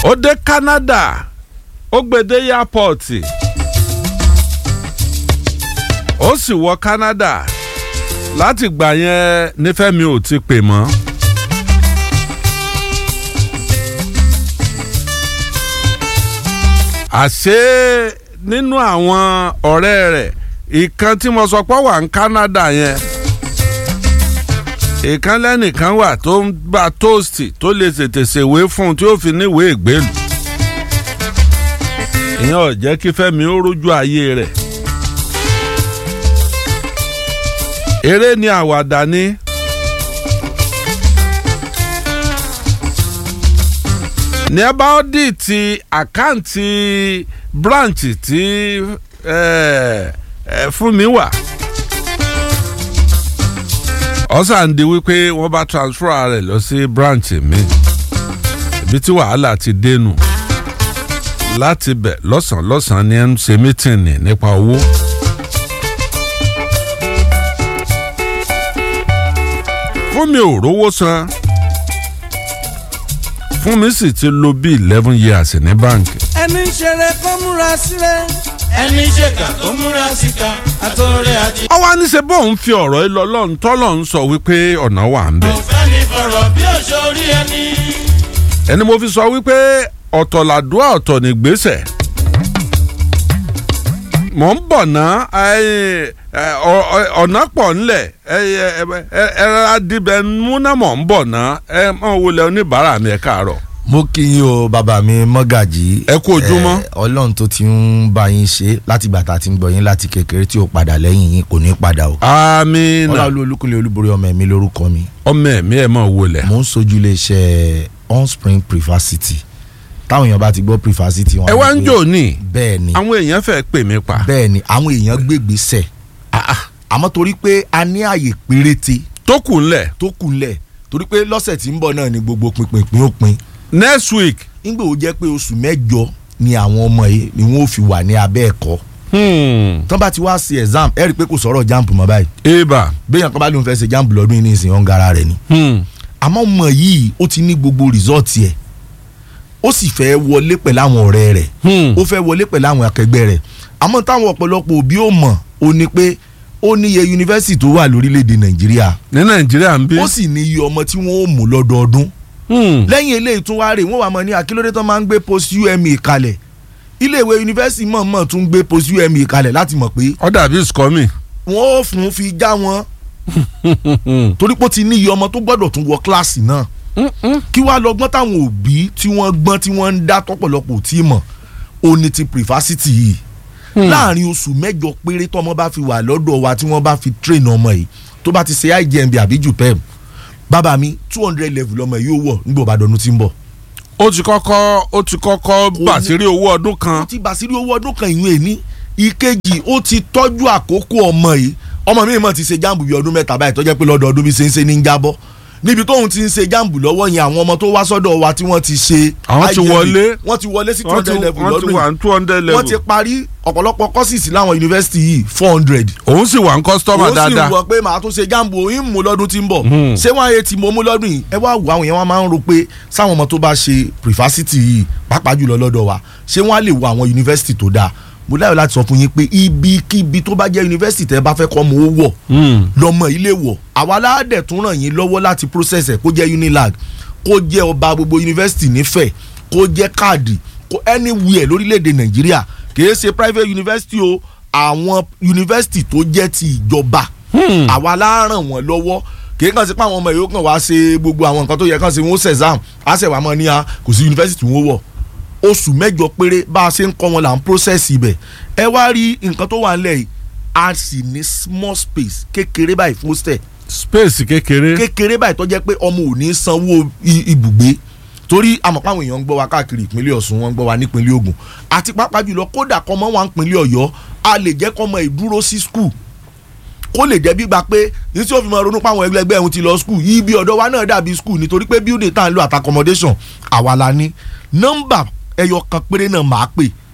ó dé Canada ó gbèdé airport ó sì wọ Canada láti gbà yẹn nífẹ̀mí ò ti pè mọ́. àṣé nínú àwọn ọ̀rẹ́ rẹ̀ ìkan tí mo sọ pé wà ní Canada yẹn ìkan lẹ́nìkan wà tó ń bá tóòsì tó lè tètè ṣèwé fún un tí ó fi níwèé ìgbélú ìyẹn ò jẹ́ kí Fẹ́mi ó rójú ayé rẹ̀ eré ni àwàdà ni. ní ẹ bá ọ́dìtì àkáǹtì branch tí fún mi wà ọ̀sán di wípé wọ́n bá transfer rẹ̀ lọ sí branch mi ibi tí wàhálà ti dénú láti bẹ̀ lọ́sàn-án lọ́sàn-án ni ẹ ń ṣe mítìnì nípa owó. fún mi ò rówó san fún mi sì ti lò bí eleven years ní báǹkì. ẹni ń ṣeré kó múra sílẹ̀. ẹni ń ṣèkà kó múra síta àtọ̀rẹ́ àti. ọwọ́ aníṣe bóun fi ọ̀rọ̀ yìí lọ lọ́run tọ́lọ̀ ń sọ wípé ọ̀nà wà ń bẹ̀. kò fẹ́ ní fọ̀rọ̀ bí òṣòrí ẹni. ẹni mo fi sọ wípé ọ̀tọ̀ làdúrà ọ̀tọ̀ nígbésẹ̀ mọ̀ ń bọ̀ ná ọ̀nà pọ̀ ńlẹ̀ ẹ̀rọ adìbẹ̀ múná mọ̀ ń bọ̀ ná ẹ mọ̀ wọlé oníbàárà mi ẹ̀ káàárọ̀. mo kí yín o bàbá mi mọ́gàjì. ẹ kú ojúmọ́. ọlọ́run tó ti ń bá yín ṣe láti gbà tá a ti ń gbọ́ yín láti kékeré tí ó padà lẹ́yìn yín kò ní padà o. àmín. ọlọ́run olúkúlẹ̀ olúborí ọmọ ẹ̀mí lórúkọ mi. ọmọ ẹ̀mí ẹ̀ mọ̀ wọlé. mo ń sojú iléeṣẹ́ onspring privacity táwọn èèyàn bá ti gbọ́ privacity wọn. ẹ wá ń jò ní. bẹ́ẹ̀ ni àwọn èèyàn fẹ́ pè mí pa. bẹ́ẹ̀ ni àwọn èèyàn gbégbèsè àmọ́ torí pé a ní àyè péréte tó kù ńlẹ̀. tó kù ńlẹ̀ torí pé lọ́sẹ̀ tí ń bọ̀ náà ni gbogbo pinpin ó pin next week. nígbà ó jẹ́ pé oṣù mẹ́jọ ni àwọn ọmọ yìí ni wọ́n fi wà ní abẹ́ ẹ̀kọ́ tán bá ti wá sí exam ẹ rí i pé kò sọ̀rọ̀ jamb mọ́ báyìí eba. béèyàn kan bá lóun fẹ́ ṣe jamb lọ́dún yìí ní ìsìn ọ̀ngara rẹ̀ ni àmọ́ ọmọ yìí ó ti ní gbogbo result yẹ ó sì fẹ́ wọlé pẹ̀lú àwọn ọ̀rẹ́ rẹ̀ ó fẹ́ wọlé pẹ̀lú àwọn akẹgbẹ́ rẹ̀ àmọ́ táwọn ọ̀pọ̀lọpọ̀ òbí ò mọ̀ ó ní pé ó níye yunifásitì tó wà lórílẹ̀‐èdè nàìjíríà ní nàìjíríà ń bí. ó sì níye ọmọ tí wọ́n ó mú lọ́dọọdún lẹ́yìn eléyìí tún wá rè wọ́n wà mọ́ ní akílódé tó máa ń gbé post UME kalẹ̀ iléèwé yunifásitì mọ̀ọ́mọ̀ tún gbé post UME kalẹ̀ láti mọ̀ pé ó dàbí skọ́mì. wọ́n ó fún fi já wọn torí pé ó ti níye ọmọ tó gbọ́dọ̀ tún wọ kíláàsì náà kí wàá lọ gbọ́n táwọn òbí tí wọ́n gbọ́n tí wọ́n ń dá tọ́pọ̀lọpọ̀ tí mọ̀ ó ní ti privacity yìí láàrin oṣù mẹ́jọ péré tọ́mọ bá fi wà lọ́dọ̀ wa tí wọ́n bá fi train ọmọ yìí tó bá ti ṣe IJMB àbí JUPEM bàbá mi two hundred level ọmọ yìí ó wọ̀ nígbà òbádọ́nu tí ń bọ̀. ó ti kọ́kọ́ ó ti kọ́kọ́ bàṣírí owó ọdún kan. ó ti bàṣírí owó ọdún kan ìwé ní ìkejì ó ti tọ́jú àkókò ọmọ yìí ọmọ mi mọ̀ ti ṣe jáàmù bíi ọdún mẹ́ta báyìí tó jẹ́ pé lọ́dọọdún bí ṣe ń ṣe ní ń jábọ́ níbi tóun ti ń ṣe jáàmù lọ́wọ́ yẹn àwọn ọmọ tó wá sọ́dọ̀ wa tí wọ́n ti ṣe àwọn ti wọlé wọ́n ti wọlé sí two wọ́n ti hundred level wọ́n ti lọ́dún wà yìí ní two hundred level. wọ́n ti parí ọ̀pọ̀lọpọ̀ courses láwọn yunifásitì yìí four hundred òun sì wà ń kọ́sítọ́mà ó sì dáadáa. wọ pé màá tún ṣe jáàmù òyìn mú lọ́dún tí ń bọ̀ ṣé wọ́n ayé tí mo mú lọ́dún yìí ẹ wá wò àwọn yẹn wọ́n máa ń ro pé sáwọn ọmọ tó bá ṣe privacity yìí pàápàá jùlọ lọ́dọ̀ wa ṣé wọ́n á lè wo àwọn yunifásitì tó dáa mo láyọ̀ láti sọ fún yín pé ibikíbi tó bá jẹ́ yunifásitì tẹ́ bá fẹ́ kọ́ mọ́ ó wọ̀ lọ́mọ ilé wọ̀ àwa aládẹ̀ tún ràn yín lọ́wọ́ láti process ẹ̀ kó jẹ́ unilag kó jẹ́ ọba gbogbo yunifásitì nífẹ̀ẹ́ kó jẹ́ káàdì kó anywhere lórílẹ̀‐èdè nàìjíríà kìí ṣe private university o àwọn yunifásitì tó jẹ́ ti ìjọba àwa la ràn wọ́n lọ́wọ́ kìí kàn sí pé àwọn ọmọ yòókù kan wá ṣe gbogbo àwọn nǹkan tó yẹ kàn sí wọn ó ṣe exam á ṣe wà mọ́ ní a kò sí yunifásitì wọn wọ̀ oṣù mẹ́jọ péré bá a ṣe ń kọ́ wọn là ń process ibẹ̀ ẹ wá rí nǹkan tó wà nílẹ̀ yìí a sì ní small space kékeré báyìí fún hostel space kékeré. kékeré báyìí tó jẹ́ pé ọmọ ò ní sanwó i- ibùgbé torí àmọ̀pá àwọn èèyàn ń gbọ́ wa káàkiri ìpínlẹ̀ Ọ̀ṣun wọ́n ń gbọ́ wa nípínlẹ̀ Ògùn àti pàápàá jùlọ kódà kọ́mọ wa nípínlẹ̀ Ọ̀yọ́ a lè jẹ́ kọ́mọ ìdúró sí skul kó lè jẹ́ gbígba pé ní tí ó fi máa ronú pé àwọn ẹgbẹ́ ẹ̀hún ti lọ skul ibi ọ̀dọ́ wa náà dàbí skul nítorí pé building tá à ń lò àti accommodation àwa la ní nọ́mbà ẹyọ kan péré náà máa pè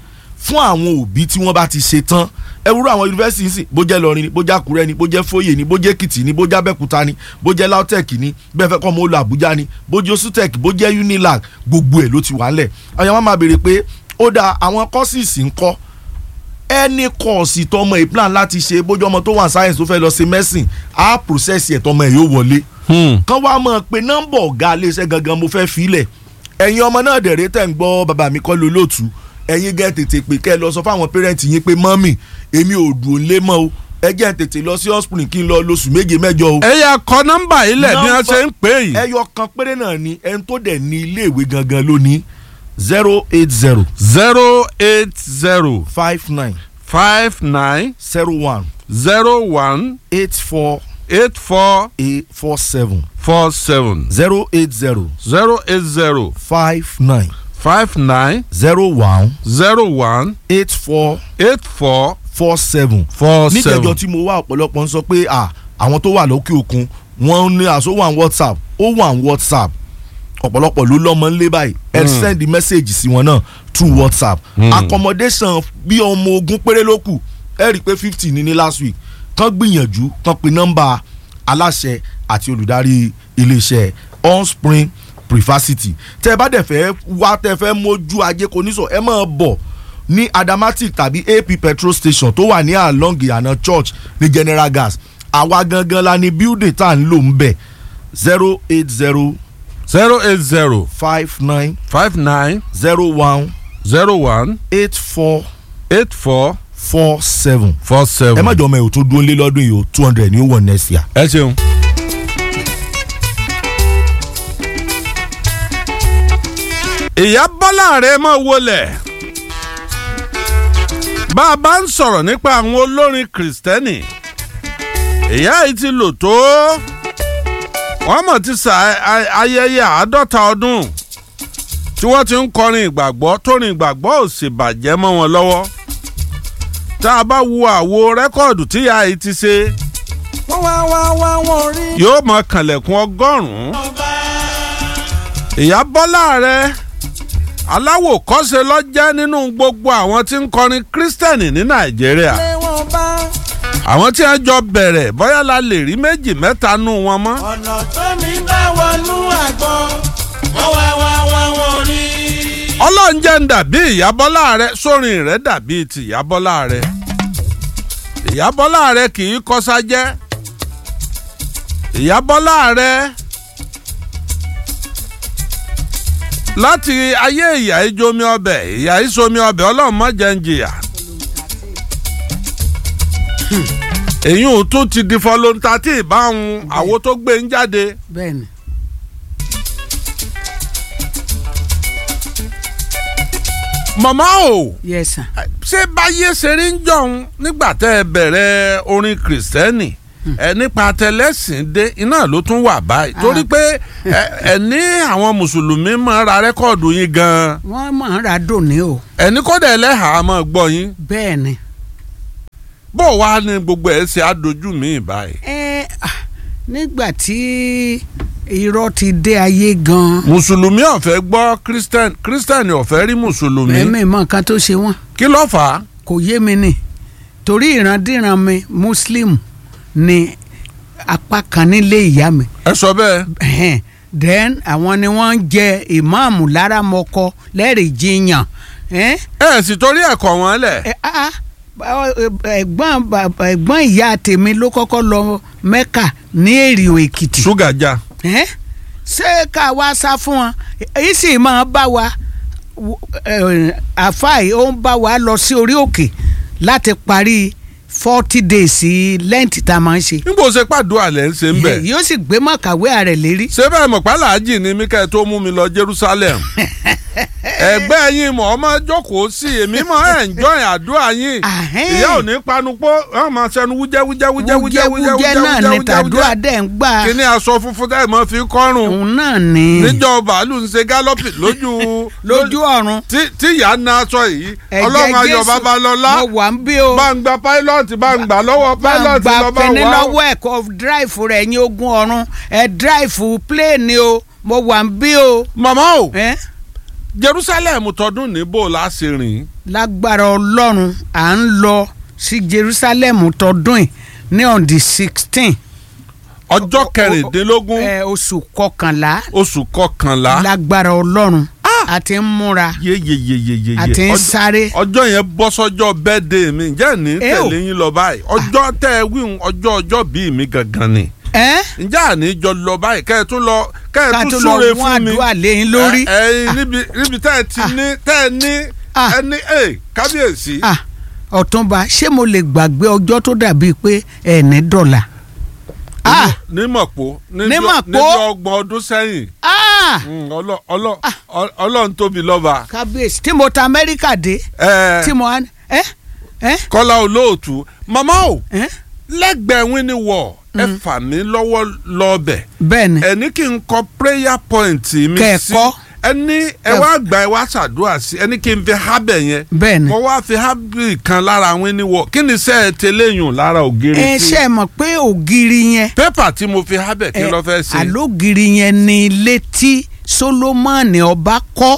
fún àwọn òbí tí wọ́n bá ti ṣe tán ẹ wúrọ àwọn yunifásitì sìn bó jẹ́ lọrin ni bó jẹ́ àkúrẹ́ ni bó jẹ́ fóyè ni bó jẹ́ èkìtì ni bó jẹ́ abẹ́kúta ni bó jẹ́ lautech ni bẹ́ẹ̀ fẹ́ kọ́ ọmọ olú àbújá ni bó jẹ́ osutech bó jẹ́ unilag gbogbo ẹ̀ ló ti wà ńlẹ̀ àwọn máa béèrè pé ó da àwọn kọ́sìsì ń kọ́ ẹni kọ́ọ̀sì tọmọ ẹ̀ plan láti ṣe bójú ọmọ tó wà science tó fẹ́ lọ ṣe medicine á process ẹ̀ tọmọ ẹ̀ yóò wọlé kán wá mọ̀ pé nọ́mbà ọ̀gá iléeṣẹ́ gangan mo fẹ́ filẹ̀ ẹ̀yin ọmọ náà dẹ̀rẹ́ tẹ̀ ń gbọ́ bàbá mi kọ́ lólótù ẹ̀yin gẹ́ tètè pé kẹ́ ẹ lọ sọ fáwọn pẹ́rẹ́ǹtì yín pé mọ́mì èmi ò dùn lé mọ́ o ẹ jẹ́ tètè lọ sí hospital kí n lọ lóṣù méje mẹ́jọ o. ẹ yà kọ nọ́mbà yìí lẹ̀ bí wọ́n ṣe ń pè yìí. ẹyọ kan péré náà ni ẹni tó dẹ̀ ní iléèwé gangan lónìí zero eight zero zero eight zero five nine five nine zero one zero one eight four eight four eight four seven four seven zero eight zero zero eight zero five nine five nine zero one zero one eight four eight four four seven. four níjẹjọ seven. tí mo wá ọ̀pọ̀lọpọ̀ ń sọ pé à àwọn tó wà lókè òkun wọ́n ní àṣọ wà ní whatsapp ó wà ní whatsapp ọ̀pọ̀lọpọ̀ ló lọ́mọ ńlé báyìí ẹ send message sí wọn náà through whatsapp accommodation bí ọmọ ogun péré ló kù ẹ rí i pé fifty ní ní last week kàn gbìyànjú kàn pe nọ́mbà aláṣẹ àti olùdarí iléeṣẹ́ onspring prefacity tẹ́ ẹ bá dẹ̀ fẹ́ wá tẹ́ ẹ fẹ́ mójú ajé kò ní sọ ẹ máa bọ̀ ní adamatic tàbí ap petrol station tó wà ní along ìyànà church ní general gas àwa gangan la ní building tá à ń lò ń bẹ̀ zero eight zero zero eight zero five nine five nine zero one zero one eight four eight four four seven. four seven. ẹ má jọ ọmọ ẹ̀ ò tó dúró lé lọ́dún yìí o two hundred ní ó wọ̀ next year. ẹ ṣeun. ìyá bọ́lá rẹ̀ mọ̀ wọlé bá a bá ń sọ̀rọ̀ nípa àwọn olórin kìrìsìtẹ́nì ìyá yìí ti lò tó wọ́n mọ̀ ti sa a- ayẹyẹ àádọ́ta ọdún tí wọ́n ti ń kọrin ìgbàgbọ́ tórin ìgbàgbọ́ ò sì bàjẹ́ mọ́ wọn lọ́wọ́ tá a bá wo àwo rẹ́kọ̀dù tí ìyá yìí ti ṣe wọ́n wá wá wá wọ́n rí. yóò mọ kànlẹ̀kùn ọgọ́rùn-ún ọba ìyá bọ́lá rẹ̀ aláwò kọ́ṣe lọ́jẹ́ nínú gbogbo àwọn tí ń kọrin kírísítẹ́nì ní nàìjíríà lé wọn bá àwọn tí wọ́n jọ bẹ̀rẹ̀ bóyá la lè rí méjì mẹ́ta nù wọn mọ́ ọ̀nà tó mi bá wọnú àgbọn wọ́n wá wá wá wọ́n rí. ọlọ́run jẹ́ ń dàbí ìyá bọ́lá rẹ̀ sórin rẹ̀ dàbí ti ìyá bọ́lá rẹ̀ ìyá bọ́lá rẹ̀ kì í kọ́sájẹ́ ìyá bọ́lá rẹ̀ láti ayé ìyá ìjomi ọbẹ̀ ìyá ìsomi ọbẹ̀ ọlọ́run má jẹ́ ń jìyà èyí ò tún ti di fọlọ́ntàtì ìbáhùn àwo tó gbé ń jáde bẹ́ẹ̀ni màmá o. yes sir. ṣé báyé ṣe rí ń jọ̀hún nígbà tẹ́ ẹ bẹ̀rẹ̀ orin kìrìsìtẹ́nì ẹ nípa tẹlẹ́sìn dé iná ló tún wà báyìí torí pé ẹ ẹ ní àwọn mùsùlùmí máa ra rẹ́kọ̀dù yín gan-an wọ́n máa ń ra dòní o ẹ ní kódà ẹlẹ́hàá máa gbọ́ yín bẹ́ẹ̀ni. bó wàá ní gbogbo ẹ̀ ṣe àdójú mi báyìí. ẹ ah, nígbà tí irọ́ ti dé ayé gan-an mùsùlùmí ọ̀fẹ́ gbọ́ kírísítẹ́nì kírísítẹ́nì ọ̀fẹ́ rí mùsùlùmí ẹ̀mí mọ nǹkan tó ṣe wọ́n kí ló fà á. kò yé mi ni torí ìrandíran mi muslim ni apá kan nílé ìyá mi ẹ sọ bẹ́ẹ̀ Ẹhẹ́n. then àwọn ni wọ́n ń jẹ ìmáàmù láramọ́kọ lẹ́rìí jiyàn ẹ́ ẹ sì torí ẹ̀kọ́ wọn lẹ̀. ẹ ah, ah, bá- ẹ̀gbọ́n bàbá- ẹ̀gbọ́n ìyá tèmi ló kọ́kọ́ lọ mẹ́kà ní èrìò èkìtì ṣúgà já ẹ́ ṣé ká wá sá fún wọn èyí sì máa bá wa w- ẹ̀, àfáì ó ń bá wa lọ sí orí òkè láti parí forty days lẹ́ǹtì tá a máa ń ṣe nígbà ó ṣe pàdúrà lẹ́ ń ṣe ń bẹ̀. yóò sì gbé mọ̀kàwé ààrẹ lérí ṣé bẹ́ẹ̀ mọ̀ pálàájì ni mí kẹ́ ẹ tó mú mi lọ Jerusalem ẹgbẹ́ yín mọ̀ ọmọ jókòó sí èmi mọ̀ ẹ̀ ń jọyìn àdúrà yín Ahẹ́n. ìyá ò ní panupọ̀ ẹ̀ máa ṣẹnu wújẹ́ wújẹ́ wújẹ́ wújẹ́ wújẹ́ wújẹ́ náà ni tàdúrà dẹ̀ ń gbà kíní aṣọ funfun tẹ́ ẹ̀ mọ́ fi kọ́rùn òun náà ni níjọ́ bàálù ń ṣe gálọ́pì lójú lójú ọ̀run tí tí ìyá ń na aṣọ yìí ẹ̀jẹ̀ ọlọ́run ayọ̀ Jésù, babalọ́lá mo wà ń bí o bá ń gba pilot bá ń gbà lọ́wọ́ bá ń pilot gba lọ́ba fẹni wà ó. lọ́wọ́ ẹ̀ kọ́ dráìfù rẹ̀ ní ogún ọ̀run ẹ̀ dráìfù pléènì o mo wà ń bí o màmá o ẹ́ Jerusalem tọdún níbò láṣẹ rìn lágbára ọlọ́run à ń lọ sí jerusalem tọdún yìí ní on the sixteen ọjọ́ kẹrìndínlógún oṣù kọkànlá oṣù kọkànlá lágbára ọlọ́run a ti ń múra yeyeyeyeye a ti ń sáré ọjọ́ yẹn bọ́ sọ́jọ́ bẹ́ẹ̀dẹ̀ mi ǹjẹ́ ní Eh o. tẹ̀lé yín lọ báyìí ọjọ́ tẹ́ ẹ wíhun ọjọ́ ọjọ́ bíi mi gangan ni ẹ́ ǹjẹ́ àní jọ lọ báyìí kẹ́ ẹ tún lọ kẹ́ ẹ ká tún tó lọ súre mú fún mi àdúrà lẹ́yìn lórí ẹ ẹ níbi níbi tẹ́ ẹ ti ní tẹ́ ẹ ní Ah. ẹ ní ẹ kábíyèsí Ah, ọ̀túnba ṣé mo lè gbàgbé ọjọ́ tó dàbíi pé ẹ̀ ní dọ́là Ah, ní mọ̀pó Ní Mọ̀pó? níbi ọgbọ̀n ọdún sẹ́yìn ah, Mm, ọlọ́- ọlọ́- ọ- ọlọ́run tóbi lọ́ba kábíyèsí tí mo ta amẹ́ríkà dé ẹ tí mo wá ní ẹ́ ẹ́ kọ́lá olóòtú màmá o ẹ́ lẹ́gbẹ̀ẹ́ wíní wọ̀ ẹ fà mí lọ́wọ́ lọ́ọ̀bẹ̀ bẹ́ẹ̀ ni ẹ ní kí n kọ prayer point mi Kẹ́ ẹ sí kọ́. ẹ ní ẹ wá gbà ẹ wá ṣàdúrà sí ẹ ní kí n fi hábẹ̀ yẹn bẹ́ẹ̀ ni mo wá fi hábì kan lára wíní wọ̀ kí ni sẹ́ ẹ tẹ́lẹ̀yùn lára ògiri ẹ tí ṣe é mọ̀ pé ògiri yẹn pépà tí mo fi hábẹ̀ kí ló fẹ́ ṣe àlógiri yẹn ni ilé tí solomoni ọba kọ́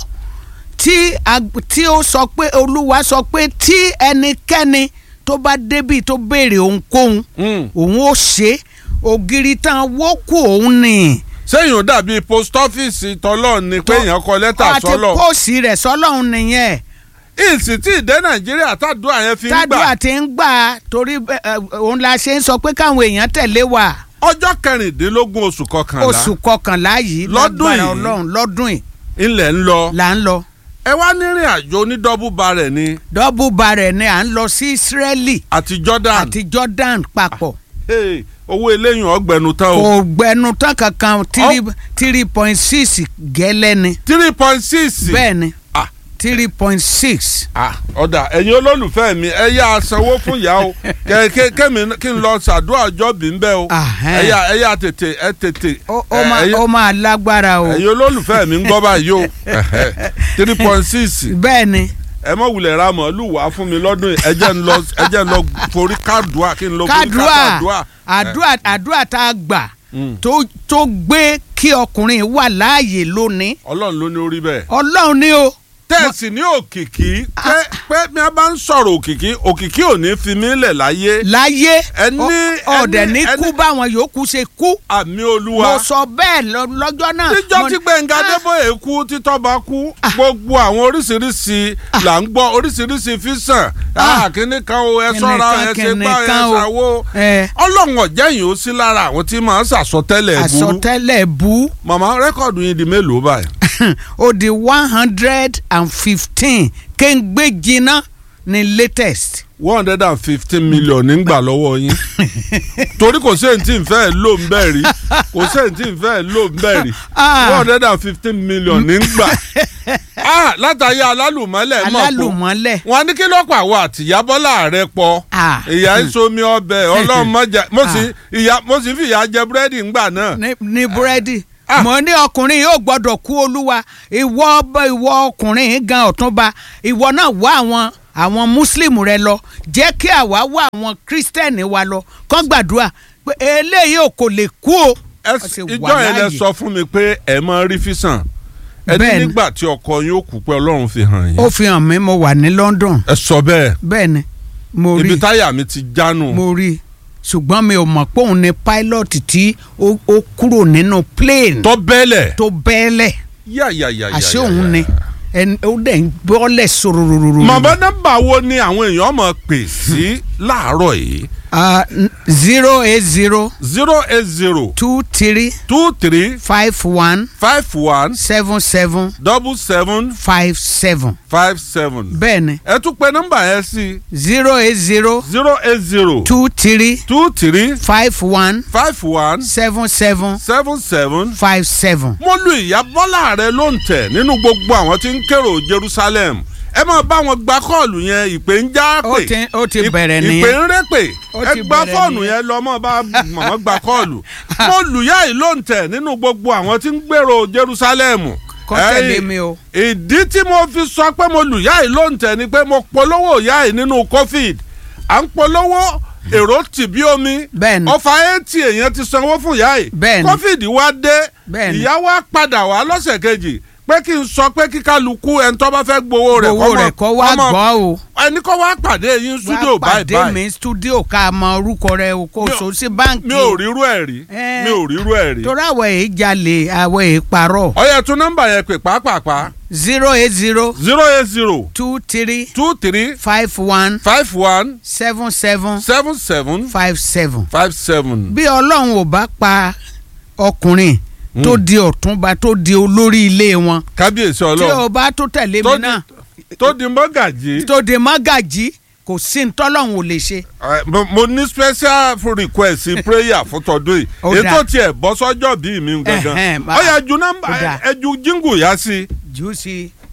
tí ag- tí ó sọ pé olúwa sọ pé tí ẹnikẹ́ni tó bá débi tó béèrè ohunkóhun Mm. òun ó ṣe ògiri tán wókù òun ni sẹ́yìn ò dàbí post office tọ́lọ́ ni pé èèyàn kọ lẹ́tà àti sọ́lọ̀ póòsì rẹ̀ sọ́lọ́hún nìyẹn ìsì tí ìdẹ́ nàìjíríà tàdúrà yẹn fi ń gbà tádùá ti ń gbà torí ẹ, ẹ, òun la ṣe ń sọ pé káwọn èèyàn tẹ̀lé wa ọjọ́ kẹrìndínlógún oṣù kọkànlá oṣù kọkànlá yìí Lọ́dún lágbára yìí. ọlọ́run lọ́dún yìí ilẹ̀ ń lọ là ń lọ ẹ wá nírìn àjò onídọ́bù barẹ̀ ni dọ́bù barẹ̀ ni à ń lọ sí Ísírẹ́lì àti Jordan àti Jordan papọ̀ Hey, owó eléyìn ọgbẹ̀nu tán o kò gbẹnu tán kankan three three point six gẹ́lẹ́ ni three point six bẹ́ẹ̀ ni Ah. three point six ọ̀dà ẹ̀yin olólùfẹ́ mi ẹ yá sanwó fún ìyá o kẹ kẹ kẹmi kí n lọ ṣàdúrà ọjọ́ bí ń bẹ́ o Ahẹ́. ẹ yá ẹ yá tètè ẹ tètè ó ẹ, ó máa ẹ̀yin- ó máa lágbára o ẹ̀yin olólùfẹ́ mi ń gbọ́ báyìí o three point six bẹ́ẹ̀ ni ẹ mọ̀ wulẹ̀ ra màálù wá fún mi lọ́dún yìí ẹ jẹ́ ń lọ ẹ jẹ́ ń lọ forí kádùá kí n lọ forí kádùá kádùá àdúrà àdúrà tá a gbà Mm. tó tó gbé kí ọkùnrin wà láàyè lónìí ọlọ́run ló ní orí bẹ́ẹ̀. ọlọ́run ni o tẹ́ẹ̀sì ní òkìkí pé pé bí a bá ń sọ̀rọ̀ òkìkí òkìkí ò ní fi mí lẹ̀ láyé láyé Ẹni- ọ- ọ̀dẹ̀ ẹni- ní kú ẹni- báwọn yòókù ṣe kú àmì mo olúwa. sọ bẹ́ẹ̀ lọ- lọ́jọ́ náà níjọ́ mo tí ní- Gbẹ̀ngà Ah, Adébóyè kú títọ́ba kú gbogbo àwọn oríṣiríṣi là ń gbọ́ oríṣiríṣi físàn Ah. kíní kan o ẹ sọ́ra Kíní ẹ kan, ṣe kíní gbá ẹ kan o. ṣàwo ẹ ọlọ́run ọ̀jẹ̀yìn ó sí lára àwọn tí máa ń ṣàsọtẹ́lẹ̀ burú àsọtẹ́lẹ̀ bú màmá rẹ́kọ̀dù yín di mélòó báyìí. ó di one hundred and fifteen kéńgbé jiná ní latest. one hundred and fifteen million nígbà lọ́wọ́ yín torí kò sí èyí tí n fẹ́ lò ń bẹ̀ rí kò sí èyí tí n fẹ́ lò ń bẹ̀ rí Ah. one hundred and fifteen million nígbà ah látàrí alálùmọ́lẹ̀ mọ̀ pọ̀ alálùmọ́lẹ̀ wọn ní kí ló pa àwọn àtìyábọ́lá rẹ pọ̀ Ah. ìyá ń somi ọbẹ̀ ọlọ́run mọ́jà mo sì ìyá mo sì fi ìyá jẹ búrẹ́dì ńgbà náà ní ní búrẹ́dì Ah. mo ní ọkùnrin yóò gbọ́dọ̀ kú olúwa ìwọ ọba ìwọ ọkùnrin yìí gan ọ̀túnba ìwọ náà wá àwọn àwọn muslim rẹ lọ jẹ́ kí àwa wá àwọn kristẹni wa lọ kán gbàdúrà pé eléyìí ò kò lè kú o. Ẹ Ó s- ti wà ìjọ yẹn lẹ láàyè. sọ fún mi pé ẹ máa rí físàn ẹ ní Bẹ́ẹ̀ni. nígbà tí ọkọ yín ó kú pé ọlọ́run fi hàn yín ó fi hàn mí mo wà ní London ẹ sọ bẹ́ẹ̀ bẹ́ẹ̀ ni mo rí ibi táyà mi ti jánu. mo rí ṣùgbọ́n mi ò mọ̀ pé òun ni pilot tí ó ó kúrò nínú plane tọ́ bẹ́lẹ̀. tó bẹ́ẹ̀lẹ̀ yà yà yà yà. àṣé òun ni ẹni ó dẹ̀ ń bọ́lẹ̀ sorororo. màmá nọ́mbà wo ni àwọn èèyàn máa pè sí láàárọ̀ yìí. zero eight zero zero eight zero two three two three five one five one seven seven double seven five seven five seven. bẹ́ẹ̀ ni ẹ tún pe nọ́mbà yẹn sí zero eight zero zero eight zero two three two three five one five one seven seven seven seven. five seven. mo lu ìyá bọ́lá rẹ ló ń tẹ̀ nínú gbogbo àwọn tí ń kérò Jerusalem ẹ máa bá wọn gba kọ́ọ̀lù yẹn ìpè ń já Ó pè ti- ó ti Ìp- bẹ̀rẹ̀ ìpè nìyẹn. ń rẹ́ pè Ó ẹ ti gba bẹ̀rẹ̀ fọ́ọ̀nù nìyẹn. yẹn lọ mọ́ bá màmá gba kọ́ọ̀lù mo lù yá yìí ló ń tẹ̀ nínú gbogbo àwọn tí ń gbèrò Jerusalem Kọ́ Ẹ, tẹ̀lé mi o. ìdí tí mo fi sọ pé mo lù yá yìí ló ń tẹ̀ ni pé mo polówó yá yìí nínú covid à ń polówó èrò tì bí omi Bẹ́ẹ̀ni. ọfà eighty èèyàn ti sanwó fún ìyá yìí Bẹ́ẹ̀ni. covid wá dé Bẹ́ẹ̀ni. ìyá wa padà wá lọ́sẹ̀ kejì pé kí n sọ pé kí kálukú ẹni tó bá fẹ́ gbowó rẹ̀ owó rẹ̀ kọ́ wá ọmọ- gbọ́ o ẹni kọ́ wá pàdé yín studio wá báyìí pàdé báyìí mi studio ká mọ orúkọ rẹ o kò Mi ò- so sí báǹkì mi ò rírú ẹ̀ rí Eh. mi ò rírú ẹ̀ rí. torí àwọ̀ èyí jalè àwọ̀ èyí parọ́ ọyẹ tún nọ́mbà yẹn pè pàápàá zero eight zero zero eight zero two three two three five one five one seven seven seven seven five seven. five seven. bí ọlọ́run ò bá pa ọkùnrin tó di ọ̀túnba tó di olórí ilé wọn kábíyèsí tí ọlọ́run o bá tó tẹ̀lé Tó mi di- náà tó di mọ́gàjì. tó di mọ́gàjì kò sí ntọ́lọ́run ò lè ṣe. Eh, mo- mo ní special request prayer fún tọdún yìí Ó dáa. ètò tiẹ̀ bọ́ sọ́jọ́ bíi mi gangan Ẹhẹ́n, ma- ọyẹ ju nọ́mbà ó dáa. ẹ ju jíngù yá sí jù ú sí